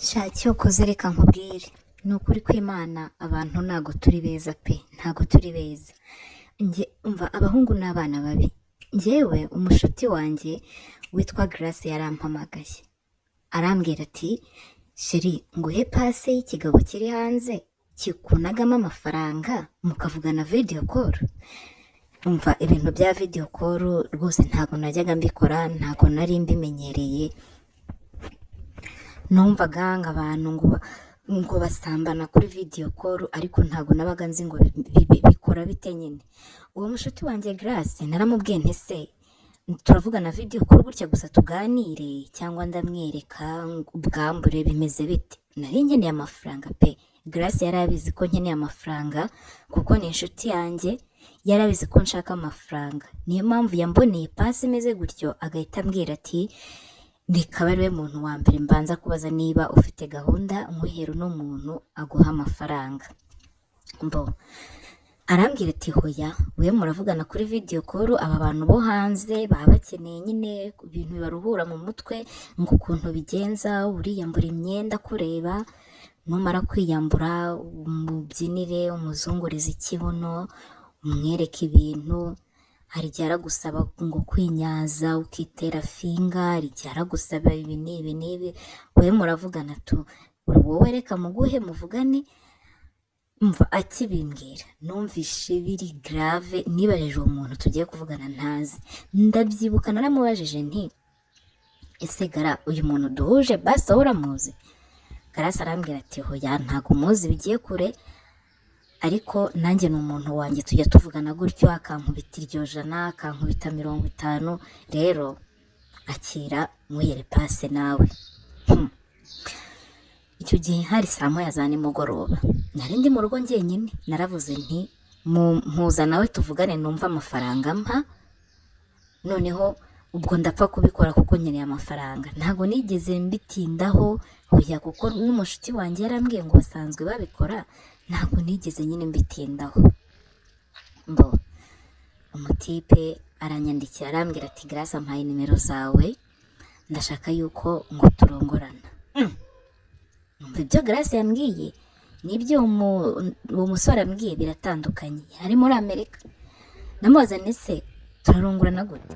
sha cyokoze reka nkubwire ni ukuri kw'imana abantu ntago turi beza pe ntago turi beza njye umva abahungu n'abana babi njyewe umushuti wanjye witwa grace yarampamagaye arambwira ati sheri nguhe pase y'ikigabo kiri hanze kikunagamo amafaranga mukavugana video call umva ibintu bya video call rwose ntago najyaga mbikora ntago nari mbimenyereye numvaga ngo abantu ngo ba- ngo basambana kuri video call ariko ntago nabaga nzi ngo bi- bi- bi- bikora bite nyine uwo mushuti wanjye Grace naramubwiye nti se turavugana video call gutya gusa tuganire cyangwa ndamwereka ngo ubwambure bimeze bite nari nkeneye amafaranga pe Grace yari abizi ko nkeneye amafaranga kuko ni inshuti yanjye yari abizi ko nshaka amafaranga niyo mpamvu yamboneye pasi imeze gutyo agahita ambwira ati reka ariwe muntu wa mbere mbanza kubaza niba ufite gahunda umuhero uno muntu aguha amafaranga mbo arambwira ati hoya we muravugana kuri video call aba bantu bo hanze baba bakeneye nyine ibintu bibaruhura mu mutwe ngo ukuntu ubigenza uriyambura imyenda kureba numara kwiyambura umubyinire umuzungurize ikibuno umwereke ibintu hari igihe aragusaba ngo kwinyaza ukitera finga hari igihe aragusaba ibi n'ibi n'ibi we muravugana tu uri wowe reka muguhe muvugane mva akibimbwira numvishe biri grave nibajije uwo muntu tugiye kuvugana ntazi ndabyibuka naramubajije nti ese gara uyu muntu duhuje basi wowe uramuzi garasi arambwira ati hoya ntabwo umuzi bigiye kure ariko nanjye ni umuntu wanjye tujya tuvugana gutyo akankubita iryo jana akankubita mirongo itanu rero akira muhere pase nawe icyo gihe hari saa moya za nimugoroba nari ndi mu rugo njyenyine naravuze nti "Mu- mpuza nawe tuvugane numva amafaranga mpa noneho ubwo ndapfa kubikora kuko nkeneye amafaranga ntabwo nigeze mbitindaho hoya kuko n'umushuti wanjye yarambwiye ngo basanzwe babikora ntabwo nigeze nyine mbitindaho mbo umutipe aranyandikira arambwira ati garasi ampaye nimero zawe ndashaka yuko ngo turongorana Umva ibyo Grace yambwiye n'ibyo umu- uwo musore ambwiye biratandukanye ari muri amerika namubaza ndetse turarungurana gute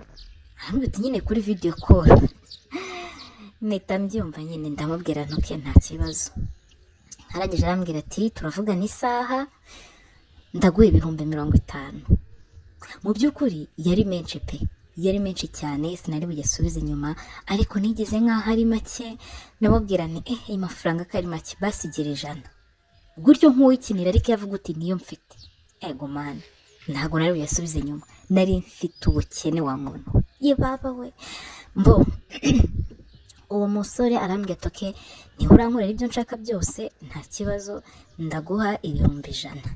arambwira ati nyine kuri video call mpita mbyumva nyine ndamubwira ntuke nta kibazo arangije arambwira ati turavugana isaha ndaguha ibihumbi mirongo itanu mu by'ukuri yari menshi pe yari menshi cyane sinari bugisubize inyuma ariko nigeze nk'aho ari make namubwira nti eh ayo mafaranga ko ari make basigira ijana gutyo nk'uwikinira ariko yavuga uti niyo mfite ego mani ntabwo nari buyasubize inyuma nari mfite ubukene wa muntu we. ye baba we mbo uwo musore arambwira ati oke niba urankorera ibyo nshaka byose nta kibazo ndaguha ibihumbi ijana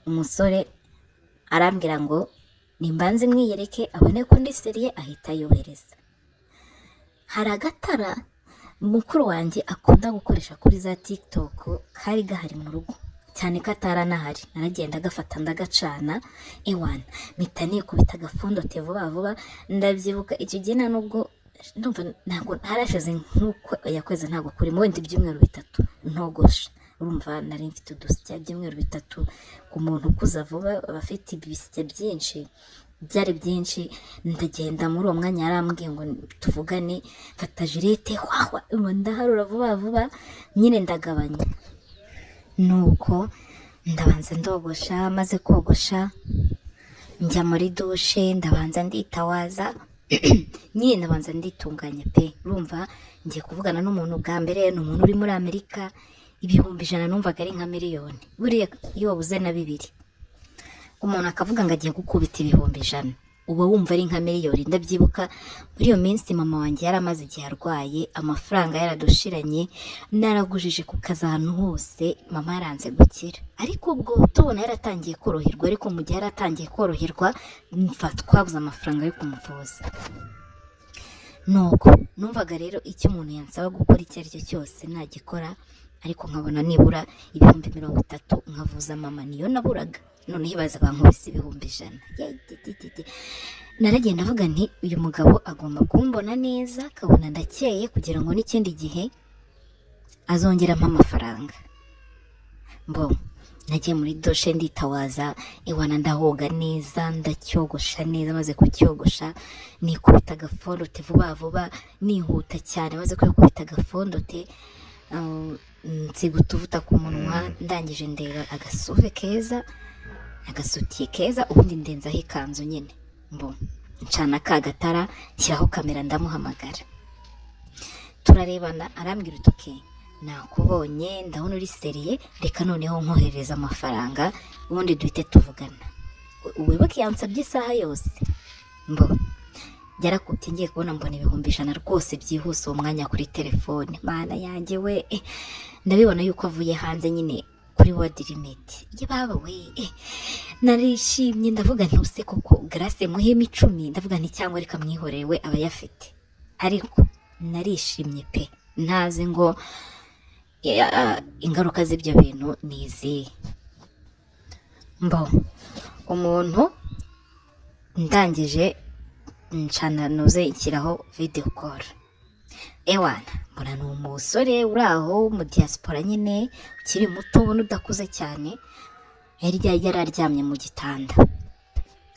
umusore arambwira ngo nimbanze mwiyereke abone ko ndi seriye ahita yohereza hari agatara mukuru wanjye akunda gukoresha kuri za tiktok kari gahari mu rugo cyane ko atari anahari naragenda agafata ndagacana ewana mpita nikubita agapfundote vuba vuba ndabyibuka icyo gihe nta nubwo ndumva ntabwo harashize nk'uko yakwezi ntabwo kuri mu bindi byumweru bitatu ntogosha urumva nari mfite udusya by'umweru bitatu ku muntu ukuza vuba aba afite ibisya byinshi byari byinshi ndagenda muri uwo mwanya yarambwiye ngo tuvugane mfata jirete wahwa ubu ndaharura vuba vuba nyine ndagabanya nuko ndabanza ndogosha maze kogosha njya muri dushe ndabanza nditawaza nyine ndabanza nditunganya pe urumva ngiye kuvugana n'umuntu bwa mbere ni umuntu uri muri amerika ibihumbi ijana numvaga ari nka miliyoni buriya iyo wabuze na bibiri umuntu akavuga ngo agiye gukubita ibihumbi ijana uba wumva ari nka miliyoni ndabyibuka muri iyo minsi mama wanjye yari amaze igihe arwaye amafaranga yaradushiranye naragujije ku kazi ahantu hose mama yaranze gukira ariko ubwo tubona yaratangiye koroherwa ariko mu gihe yaratangiye koroherwa mfa twabuze amafaranga yo kumuvuza nuko numvaga rero icyo umuntu yansaba gukora icyo ari cyo cyose nagikora ariko nkabona nibura ibihumbi mirongo itatu nkavuza mama niyo naburaga noneho ibaza bankubise ibihumbi ijana Yayididididi. naragenda avuga nti uyu mugabo agomba kumbona neza akabona ndakeye kugira ngo n'ikindi gihe azongera ampa amafaranga mbo nagiye muri doshe nditawaza iwana ndahoga neza ndacyogosha neza maze kucyogosha nikubita agafondote vuba vuba nihuta cyane maze kwikubita agafondote um, nsiga utuvuta ku munwa ndangije ndeba agasuve keza agasutiye keza ubundi ndenzaho ikanzu nyine mbo ncana ka gatara nshyiraho kamera ndamuhamagara turarebana arambwira uti oke nakubonye ndabona uri seriye reka noneho nkoherereza amafaranga ubundi duhite tuvugana wibuke yansabye isaha yose mbo byarakubye ngiye kubona mbona ibihumbi ijana rwose byihuse uwo mwanya kuri telefone mana yanjye we eh, ndabibona yuko avuye hanze nyine kuri wadi limiti yababa we eh, narishimye ndavuga ntuse koko garase muhema icumi ndavuga nti cyangwa reka mwihorere we aba ayafite ariko narishimye pe ntazi ngo eh, ingaruka z'ibyo bintu ni izihe mbo umuntu ndangije ncana nuze nshyiraho videwo koru ewana mbona ni umusore uri aho mu diaspora nyine ukiri muto ubona udakuze cyane hirya yari aryamye mu gitanda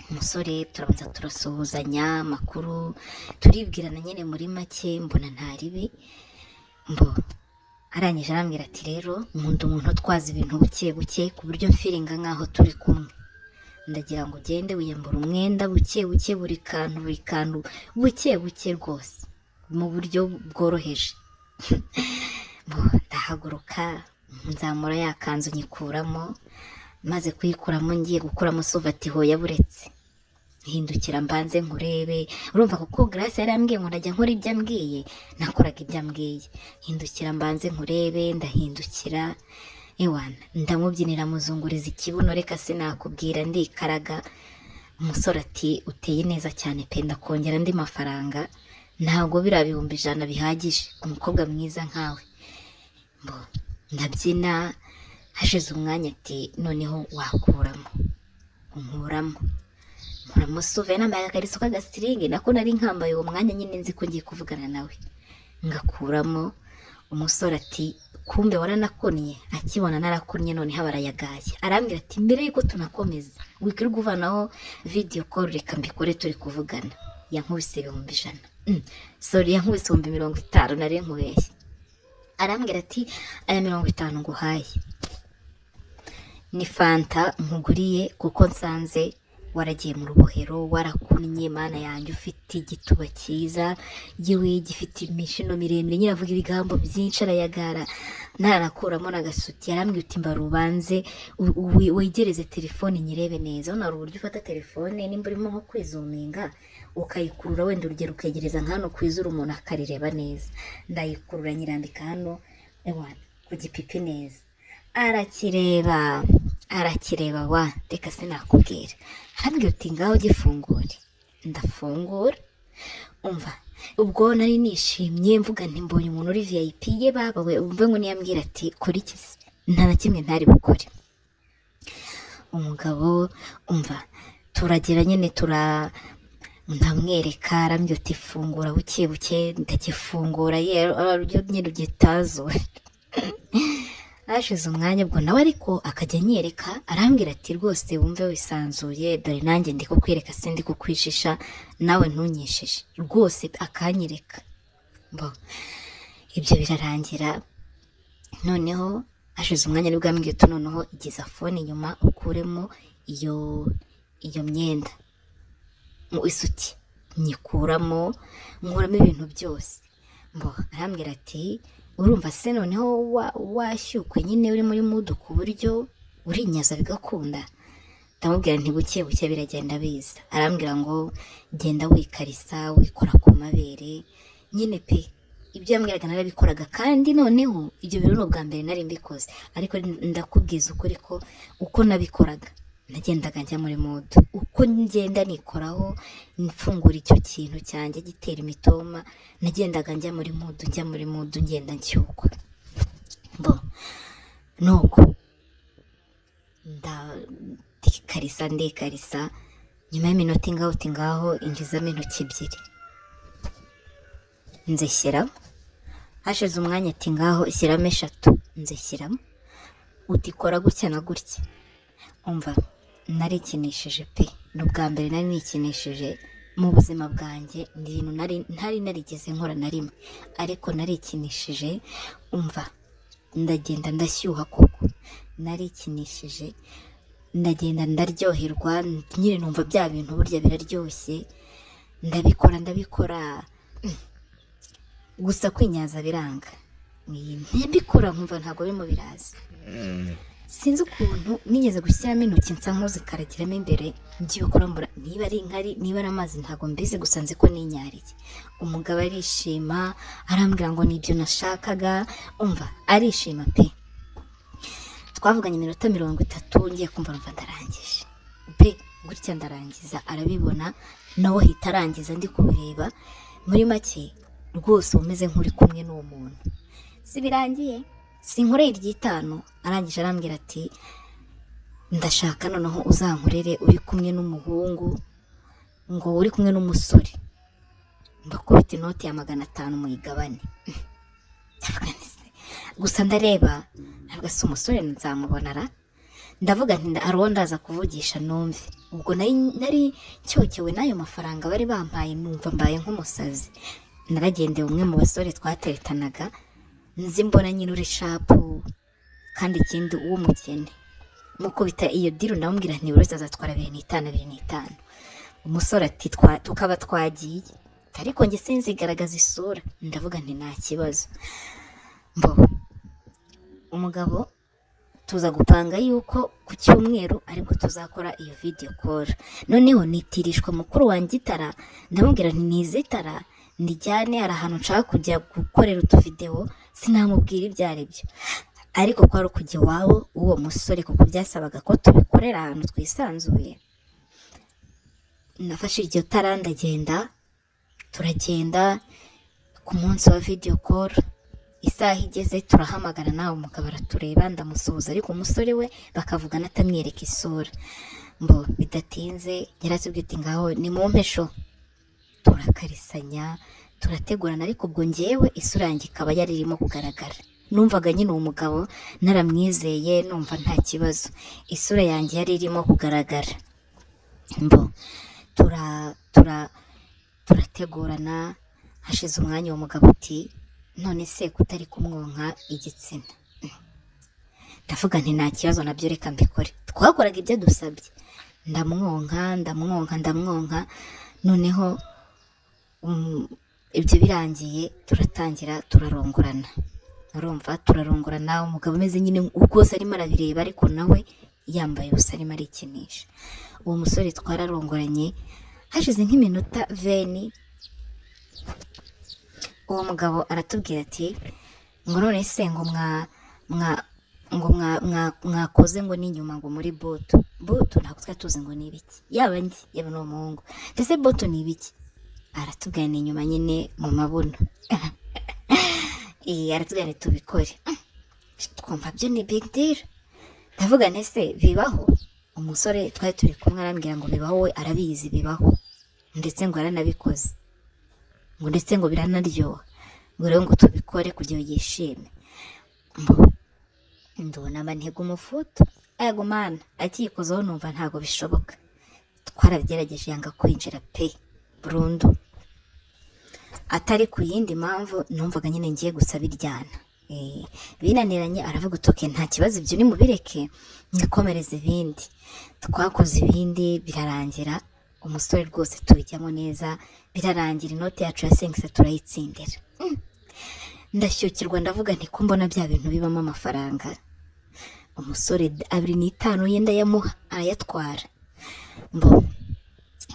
umusore turabanza turasuhuzanya amakuru turibwirana nyine muri make mbona nta ribi mbo arangije arambwira ati rero nkunda umuntu utwaza ibintu buke buke ku buryo mfiringa nk'aho turi kumwe ndagira ngo ugende wiyambura umwenda buke buke buri kantu buri kantu buke buke rwose mu buryo bworoheje Bo, ndahaguruka nzamura ya kanzu nyikuramo maze kuyikuramo ngiye gukuramo suvati hoya buretse hindukira mbanze nkurebe urumva kuko grace yari ambwiye ngo ndajya nkora ibyo ambwiye nakoraga ibyo ambwiye hindukira mbanze nkurebe ndahindukira ewana ndamubyinira muzunguriza ikibuno reka sinakubwira ndikaraga umusore ati uteye neza cyane pe ndakongera andi mafaranga ntabwo biriya bihumbi ijana bihagije ku mukobwa mwiza nkawe mbo ndabyina hashize umwanya ati noneho wakuramo nkuramo nkuramo suve nambaye agakariso k'agasiringi nako nari nkambaye uwo mwanya nyine nzi ko ngiye kuvugana nawe ngakuramo umusore ati kumbe waranakonye akibona narakonye noneho barayagaye arambwira ati mbere yuko tunakomeza wikirirwa uvanaho video call reka mbikore turi kuvugana yankubise ibihumbi ijana Mm, sorry yankubise ibihumbi mirongo itanu nari nkubeshye arambwira ati aya mirongo itanu nguhaye ni fanta nkuguriye kuko nsanze waragiye mu rubohero warakunnye mana yanjye ufite igituba cyiza yewe gifite imishino miremire nyine avuga ibigambo byinshi arayagara ntanakuramo n'agasuti yarambwira uti mba rubanze u- u- wegereze telefone nyirebe neza hano hari uburyo ufata telefone nimba urimo nko kwizuminga ukayikurura wenda urugero ukegereza nk'hano ku izuru umuntu akarireba neza ndayikurura nyirambika hano ewa ku gipipi neza arakireba arakireba wa reka sinakubwira hambwira uti ngaho gifungure ndafungura umva ubwo nari nishimye mvuga nti mbonye umuntu uri vip ye babawe umve ngo niyambwira ati kora iki se?" nta na kimwe ntari bukore umugabo umva turagera nyine tura ndamwereka arambwira uti fungura buke buke ndagifungura ye araryo nyine ugitazuwe hashize umwanya ubwo nawe ariko akajya anyereka arambwira ati rwose wumve wisanzuye dore nanjye ndi kukwereka sindi kukwishisha nawe ntunyishishe rwose akanyereka bo ibyo birarangira noneho hashize umwanya nibwo yambwiye uti noneho igeza fone inyuma ukuremo iyo iyo myenda mu isuki nyikuramo nkuramo ibintu byose mbo arambwira ati urumva se noneho wa- washyukwe nyine uri muri mudu ku buryo urinyaza bigakunda ndamubwira nti buke buke biragenda biza arambwira ngo genda wikarisa wikora ku mabere nyine pe ibyo yambwiraga narabikoraga kandi noneho ibyo bintu ni ubwa mbere nari mbikoze ariko ndakubwiza ukuri ko uko nabikoraga nagendaga njya muri mudu uko ngenda nikoraho mfungura icyo kintu cyanjye gitera imitoma nagendaga njya muri mudu njya muri mudu ngenda nshyukwa bo nuko ndakarisa ndekarisa nyuma y'iminota ingaho uti ngaho injizamo intoki ebyiri nzishyiramo hashize umwanya ati ngaho ishyiramo eshatu nzishyiramo uti kora gutya na gutya umva narikinishije pe ni ubwa mbere nari nikinishije mu buzima bwanjye ni ibintu nari ntari narigeze nkora na rimwe ariko narikinishije umva ndagenda ndashyuha koko narikinishije ndagenda ndaryoherwa nyine numva bya bintu burya biraryoshye ndabikora ndabikora gusa kwinyaza biranga ntibikora nkumva ntabwo birimo biraza sinzi ukuntu nigeze gushyiramo intoki nsa nk'uzikaragiramo imbere ngiye kurambura niba ari inkari niba ari amazi ntabwo mbizi gusa nzi ko ninyariye umugabo arishima arambwira ngo nibyo nashakaga umva arishima pe twavuganye iminota mirongo itatu ngiye kumva numva ndarangije pe gutya ndarangiza arabibona nawe ahita arangiza ndi kubireba muri make rwose uba umeze nk'uri kumwe n'uwo muntu si birangiye si inkoreye iry'itanu arangije arambwira ati ndashaka noneho uzankorere uri kumwe n'umuhungu ngo uri kumwe n'umusore mbakubita inoti ya magana atanu muyigabane gusa ndareba ntabwo asa umusore nzamubonara ndavuga nti aruwo ndaza kuvugisha numve ubwo nari nari cyokewe n'ayo mafaranga bari bampaye numva mbaye nk'umusazi naragendeye umwe mu basore twateretanaga nzi mbona nyine uri shapu kandi ikindi uw'umukene mukubita iyo diru ndamubwira nti buri wese azatwara abiri n'itanu abiri n'itanu umusore ati "Twa- tukaba twagiye ariko njye sinzigaragaza isura ndavuga nti nta kibazo mbobo umugabo tuza gupanga yuko ku cyumweru aribwo tuzakora iyo video call noneho nitirishwa mukuru wanjye itara ndamubwira nti nizitara ndijyane hari ahantu nshaka kujya gukorera utuvidewo sinamubwira ibyo ari byo ariko kwari ukujya iwabo w'uwo musore kuko byasabaga ko tubikorera ahantu twisanzuye nafashe iryo tara ndagenda turagenda ku munsi wa video call isaha igeze turahamagara nawe umugabo aratureba ndamusuhuza ariko umusore we bakavugana atamwereka isura mbo bidatinze yaratubwiye ati ngaho ni mu mpesho turakarisanya turategurana ariko ubwo ngewe isura yanjye ikaba yari irimo kugaragara numvaga nyine uwo mugabo naramwizeye numva nta kibazo isura yanjye yari irimo kugaragara mbo tura tura turategurana hashize umwanya uwo mugabo uti none se kutari kumwonka igitsina ndavuga nti nta kibazo nabyo reka mbikore twakoraga ibyo dusabye ndamwonka ndamwonka ndamwonka noneho um, ibyo birangiye turatangira turarongorana urumva turarongorana umugabo umeze nyine rwose arimo arabireba ariko nawe yambaye ubusa arimo arikinisha uwo musore twararongoranye hashize nk'iminota veni uwo mugabo aratubwira ati ngo none se ngo mwa mwa ngo mwa mwa mwakoze ngo ni inyuma ngo muri boto boto ntabwo twari tuzi ngo ni ibiki yaba njye yaba ni umuhungu ndetse boto ni ibiki aratubwira ni inyuma nyine mu mabuno Eh, aratubwira ati tubikore twumva byo ni big deal ndavuga ntese bibaho umusore twari turi kumwe arambwira ngo bibaho we arabizi bibaho ndetse ngo aranabikoze ngo ndetse ngo biranaryoha ngo rero ngo tubikore kugira ngo yishime Mbo- ndunama ntega umufuto ego mana akiyikozeho numva ntabwo bishoboka twarabigerageje yanga kwinjira pe burundu atari ku yindi mpamvu numvaga nyine ngiye gusaba iryana Eh, binaniranye aravuga utoke nta kibazo ibyo nimubireke mwikomereze ibindi twakoze ibindi birarangira umusore rwose tubijyamo neza birarangira inoti yacu ya sengisa turayitsindira Mm. ndashyukirwa ndavuga nti ko mbona bya bintu bibamo amafaranga umusore d- abiri n'itanu ye ndayamuha arayatwara mbo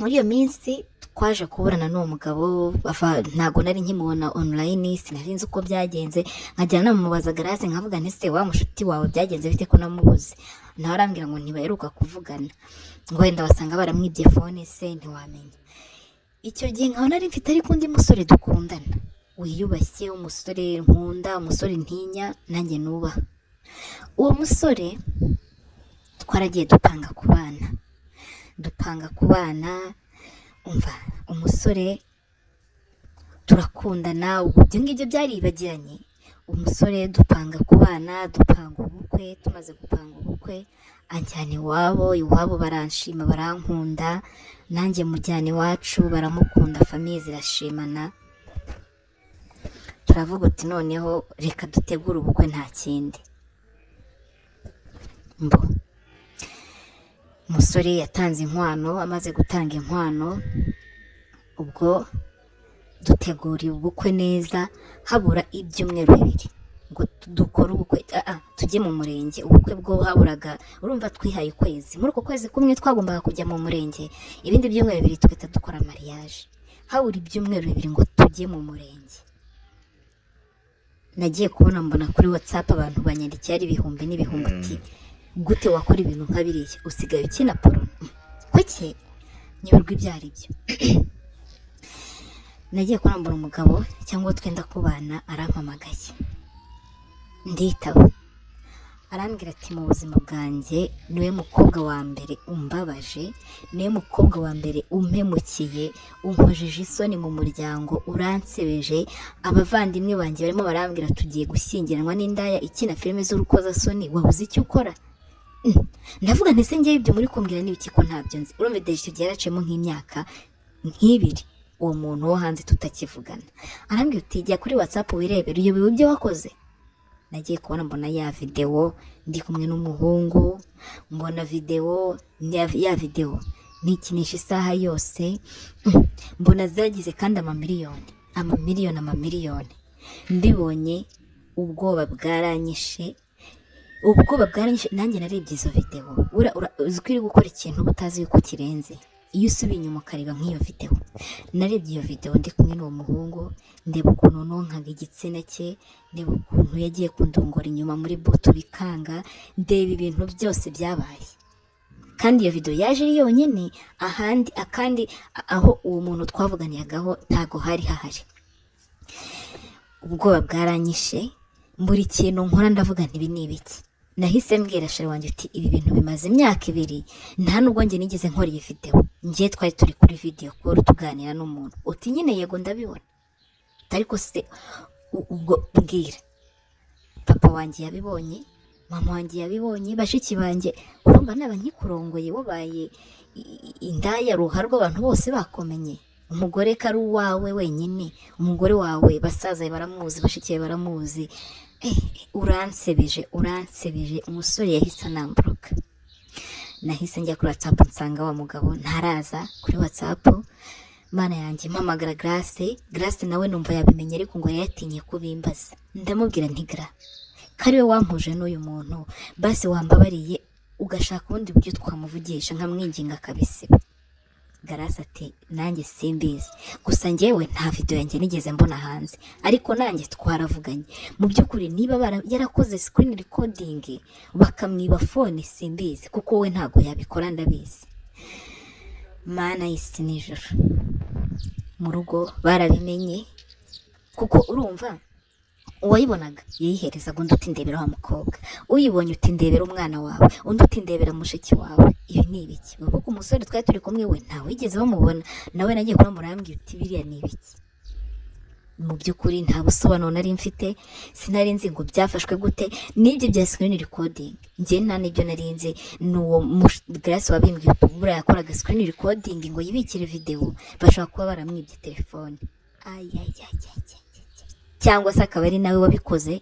muri iyo minsi twaje kuburana n'uwo mugabo bava- ntabwo nari nkimubona online sinari nzi uko byagenze nkajya namubaza garase nkavuga nti se wa mushuti wawe byagenze bite ko namubuze nawe arambwira ngo ntibaheruka kuvugana ngo wenda basanga baramwibye fone se ntiwamenya icyo gihe nkaba nari mfite ariko undi musore dukundana wiyubashye umusore nkunda umusore ntinya nanjye nubaha uwo musore twaragiye dupanga ku bana dupanga ku bana umva umusore turakundana ubwo ibyo ngibyo byaribagiranye umusore dupanga kubana dupanga ubukwe tumaze gupanga ubukwe anjyana iwabo iwabo baranshima barankunda nanjye mujyana iwacu baramukunda famiye zirashimana turavuga uti noneho reka dutegure ubukwe nta kindi mbo umusore yatanze inkwano amaze gutanga inkwano ubwo duteguriye ubukwe neza habura ibyumweru bibiri ngo dukore ubukwe ah, ah, tujye mu murenge ubukwe bwo haburaga urumva twihaye ukwezi muri uko kwezi kumwe twagombaga kujya mu murenge ibindi byumweru bibiri tugahita dukora mariyaje habura ibyumweru bibiri ngo tujye mu murenge nagiye kubona mbona kuri watsapu abantu banyandikiye ari ibihumbi n'ibihumbi uti gute wakora ibintu nka biriya usigaye ukina poro kuki nyoberwa ibyo ari byo nagiye kurambura umugabo cyangwa twenda kubana arampamagaye nditaba arambwira ati mu buzima bwanjye niwe mukobwa wa mbere umbabaje niwe mukobwa wa mbere umpemukiye unkojeje isoni mu muryango uransebeje abavandimwe banjye barimo barambwira tugiye gushyingiranwa n'indaya ikina filime z'urukozasoni wabuze icyo ukora Mm. ndavuga ntese ngewe ibyo muri kumbwira n'ibiki ko ntabyo nzi urumva deje icyo gihe yaraciyemo nk'imyaka nk'ibiri uwo muntu wo hanze tutakivugana arambwira uti jya kuri watsapu wirebere uyobewe ibyo wakoze nagiye kubona mbona ya videwo ndi kumwe n'umuhungu mbona videwo ya- ya videwo nikinisha isaha yose Mm, mbona zagize kandi amamiliyoni amamiliyoni amamiliyoni mbibonye ubwoba bwaranyishe ubwoba bwaranyishe nanjye narebye izo videwo Ura- ura- uzi ko uri gukora ikintu uba utazi yuko kirenze iyo usubiye inyuma ukareba nk'iyo videwo narebye iyo videwo ndi kumwe n'uwo muhungu ndeba ukuntu nonkaga igitsina cye ndeba ukuntu yagiye kundongora inyuma muri butu bikanga ndeba ibintu byose byabaye kandi iyo videwo yaje ari yonyine ahandi akandi a- aho uwo muntu twavuganiragaho ntago hari hahari ubwoba bwaranyishe buri kintu nkora ndavuga nti ibi ni ibiki nahise mbwira shari wanjye uti ibi bintu bimaze imyaka ibiri nta nubwo njye nigeze nkora iyi videwo njye twari turi kuri video call tuganira n'umuntu uti nyine yego ndabibona ariko se u- ubwo mbwira papa wanjye yabibonye mama wanjye yabibonye bashiki banjye urumva naba nkikurongoye wabaye i- i- indaya ruhara rw'abantu bose bakomenye umugore ko ari uwawe wenyine umugore wawe basaza be baramuzi bashiki be baramuzi Eh, uransebeje uransebeje umusore yahise anamburuka nahise njya kuri watsapu nsanga wa mugabo ntaraza kuri watsapu mana yanjye mpamagara garase garase nawe numva yabimenye ariko ngo yayatinye kubimbaza ndamubwira ntigra ko ari we wampuje n'uyu muntu basi wambabariye ugashaka ubundi buryo twamuvugisha nkamwinginga akabisiba garase ati nanjye simbizi gusa njyewe nta video yanjye nigeze mbona hanze ariko nanjye twaravuganye mu by'ukuri niba bara- yarakoze screen recording bakamwiba phone simbizi kuko we ntago yabikora ndabizi mana y'isi nijoro mu rugo barabimenye kuko urumva uwayibonaga yayiherezaga undi uti ndebera wa mukobwa uyibonye uti ndebera umwana wawe undi uti ndebera mushiki wawe ibi ni ibiki bivuga ko umusore twari turi kumwe we ntawigeze bamubona nawe nagiye kurambura arambwira uti biriya ni ibiki mu by'ukuri nta busobanuro nari mfite sinari nzi ngo byafashwe gute n'ibyo bya screen recording njye nta n'ibyo nari nzi n'uwo mush- grace wabimbwiye uti buriya yakoraga screen recording ngo yibikire video bashobora kuba baramwibye telefone Ay, ay, ay, ay, ay, ay, ay. cyangwa se akaba ari nawe wabikoze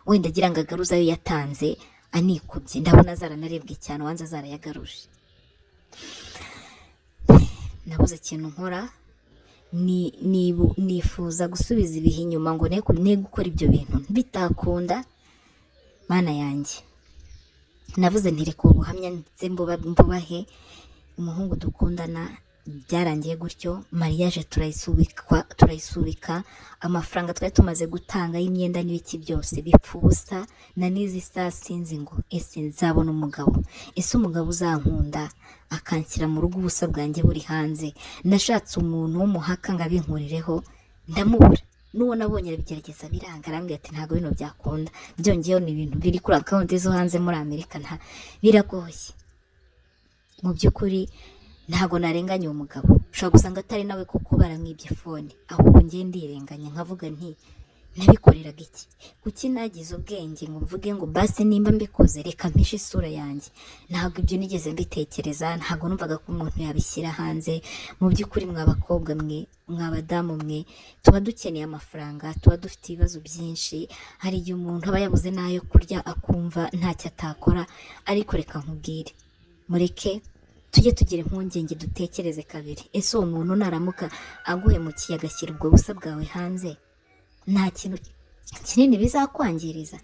wenda agira ngo agaruze ayo yatanze anikubye ndabona zaranarebwe cyane ubanza zarayagaruje nabuze ikintu nkora ni- nibu- nifuza gusubiza ibihe inyuma ngo ne ne gukora ibyo bintu bitakunda mana yanjye navuze ntireka ubuhamya ndetse mbuba- mbubahe umuhungu dukundana byarangiye gutyo mariyaje turayisubika turayisubika amafaranga twari tumaze gutanga y'imyenda n'ibiki byose bipfa ubusa na n'izi saa sinzi ngo ese nzabona umugabo ese umugabo uzankunda akanshyira mu rugo ubusa bwanjye buri hanze nashatse umuntu w'umuhaka ngo abinkurireho ndamubura n'uwo nabonye arabigerageza biranga arambwira ati ntabwo bino byakunda byongeyeho ni ibintu biri kuri akawunti zo hanze muri amerika nta biragoye mu by'ukuri ntabwo narenganya uwo mugabo ushobora gusanga atari nawe kuko baramwibye fone ahubwo ngiye ndirenganya nkavuga nti nabikoreraga iki kuki nagize ubwenge ngo mvuge ngo basi nimba mbikoze reka mpishe isura yanjye ntabwo ibyo nigeze mbitekereza ntabwo numvaga ko umuntu yabishyira hanze mu by'ukuri mwa bakobwa mwe mwa badamu mwe tuba dukeneye amafaranga tuba dufite ibibazo byinshi hari igihe umuntu aba yabuze n'ayo kurya akumva ntacyo atakora ariko reka nkubwire mureke tujye tugira impungenge dutekereze kabiri ese uwo muntu naramuka aguhemukiye agashyira ubwo busa bwawe hanze nta kintu kinini bizakwangiriza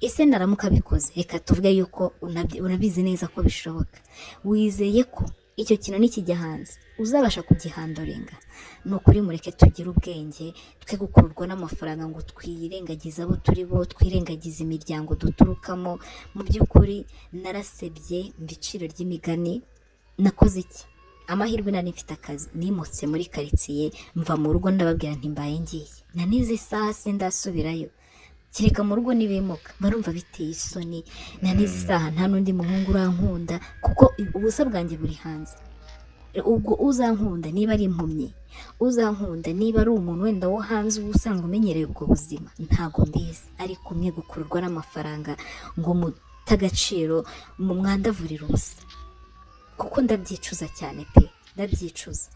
ese naramuka abikoze reka tuvuge yuko unabyi- urabizi neza ko bishoboka wizeye ko icyo kintu nikijya hanze uzabasha kugihandorenga ni ukuri mureke tugire ubwenge twe gukururwa n'amafaranga ngo twirengagize abo turi bo twirengagize imiryango duturukamo mu by'ukuri narasebye mu biciro ry'imigani nakoze iki amahirwe nari mfite akazi nimutse muri karitsiye mva mu rugo ndababwira nti mbaye ngiye nanize isaha se ndasubirayo kereka mu rugo nibimuka barumva biteye isoni nanize isaha nta n'undi muhungu urankunda kuko ubusa bwanjye buri hanze ubwo uzankunda niba ari impumyi uzankunda niba ari umuntu wenda wo hanze uba usanga umenyereye ubwo buzima ntabwo mbizi ariko mwe gukururwa n'amafaranga ngo mute agaciro mu mwandavurira ubusa kuko ndabyicuza cyane pe ndabyicuza